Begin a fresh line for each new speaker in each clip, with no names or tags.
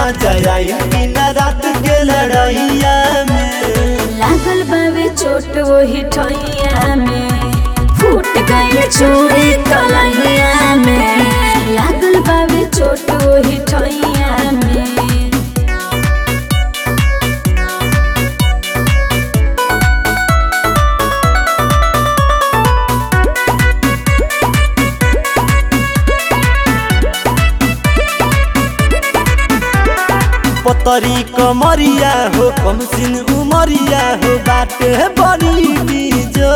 मजा आई दिन रात के लड़ैया में
लागल बावे चोट वही ठैया में फूट गई चूड़ी कलैया में लागल बावे चोट वही ठैया में
पतरी कमरिया हो कम सिन उमरिया हो बाटे बड़ी बीजो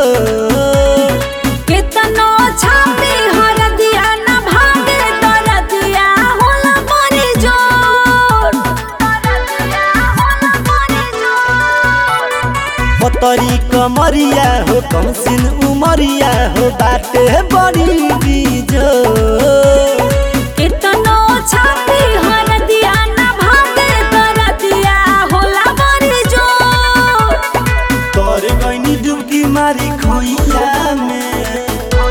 केतनो छाती हर दिया न भागे तर दिया होला मरी जोर तर दिया होला मरी जोर
पतरी कमरिया हो कम सिन उमरिया हो बाटे बड़ी बीजो
केतनो छाती हर दिया न भागे तर दिया होला मरी जोर
तोर गईनी डुबकी मारी खोइया में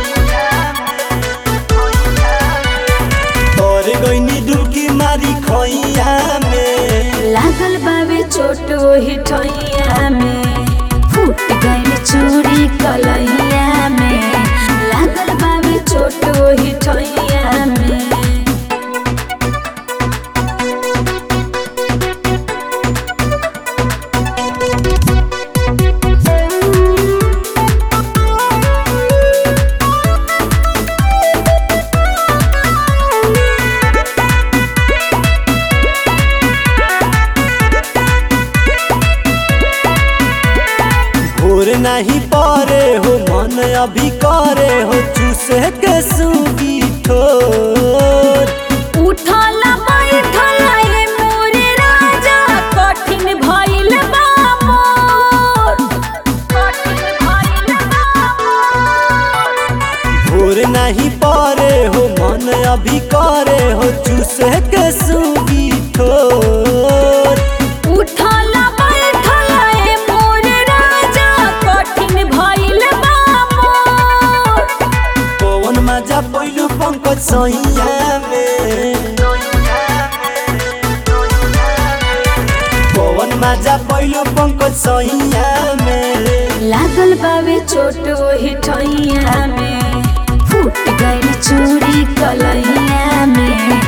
तोर गईनी डुबकी मारी खोइया में
लागल बावे चोट वही ठैया में फूट गई चूड़ी कलैया में लागल बावे चोट वही ठैया में
भोर नहीं परे हो मन अभी करे हो चूसे के सूगी ठोर
उठल बैठल ए मोरे राजा कठिन भइल बा मोर कठिन भइल बा मोर
भोर नहीं परे हो मन अभी करे हो चूसे के सूगी ठोर
उठल बैठल ए मोरे राजा कठिन भइल बा मोर
पवन मजा पहिलो पंकज सैया में पवन मजा पहिलो पंकज सैया में
लागल बावे चोट वही ठैया में फूट गई चूड़ी कलैया में